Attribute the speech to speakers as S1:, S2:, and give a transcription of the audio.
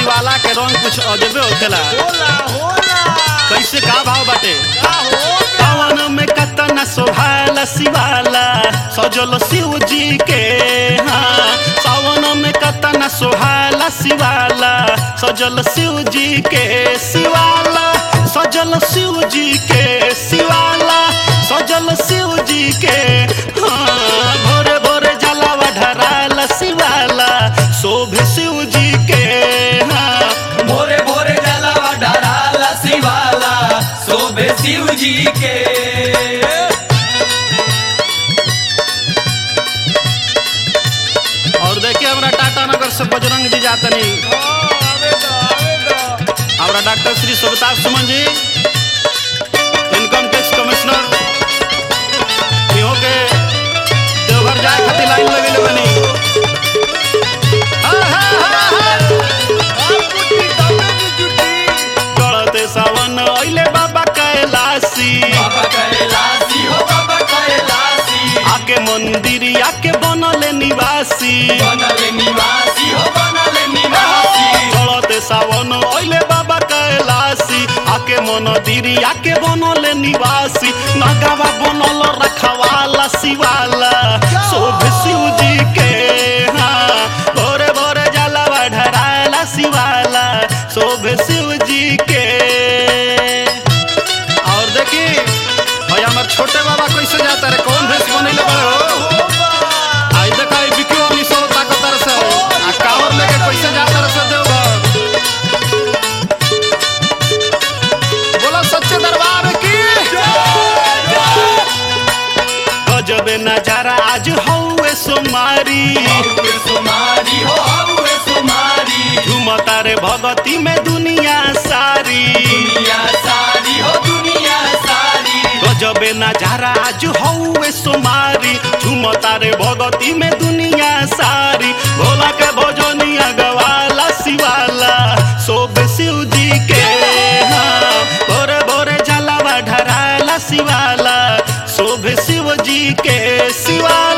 S1: शिवाला के रंग कुछ अजबे होखेला
S2: होला होला
S1: कैसे का भाव बाटे
S2: का हो
S1: पवन में कतना सोभाला शिवाला सजल शिव जी के हाँ सावन में कतना सोहाला शिवाला सजल शिव जी के शिवाला सजल शिव जी के शिवाला सजल शिव जी के हाँ भोरे भोरे जलावा ढराला शिवाला शोभे शिव जी के हाँ
S3: भोरे भोरे जलावा डराला शिवाला शोभे शिव जी के
S1: और देखिए हमरा टाटा नगर से बजरंग जी जातनी
S2: आवे द आवे द
S1: हमारा डॉक्टर श्री सुबताज सुमन जी इनकम टैक्स कमिश्नर इहो के देवघर जाए खातिर लाइन लगेले बनी हा, हा, हा, हा।
S2: आप कुटी तबे की जुटी
S1: गलते सावन अइले बाबा कैलाशी
S3: बाबा कैलाशी हो बाबा कैलाशी
S1: आके मंदिर आके बनले निवासी
S3: बनले निवासी हो बनले निवासी
S1: गलते सावन अइले बाबा कैलाशी आके मंदिर आके बनले निवासी नगावा बनल रखवाला शिवाला शोभ शिव जी के हाँ भोरे भोरे जलावा ढराला शिवाला शोभ शिव जी के और देखी भाई हमार छोटे बाबा कैसे जाता रे कौन भेष बनैले बड़े हो आई देखा ई बिकियो हमनी सब ताकतर से आ कावर लेके कैसे जाता रे से देवघर बोलो सच्चे दरबार की गजबे नजारा आज हौवे सोमारी
S3: हौवे सुमारी हो हौवे सुमारी
S1: झुमता रे भगती में दुनिया सारी
S3: दुनिया सारी हो दुनिया सारी
S1: गजबे नजारा आज हौवे सोमारी झुमता रे भगती में दुनिया सारी भोला के भजनिया गवाला शिवाला शोभ शिव जी के हाँ भोरे भोरे जलावा ढराला शिवाला शोभ शिव जी के शिवाला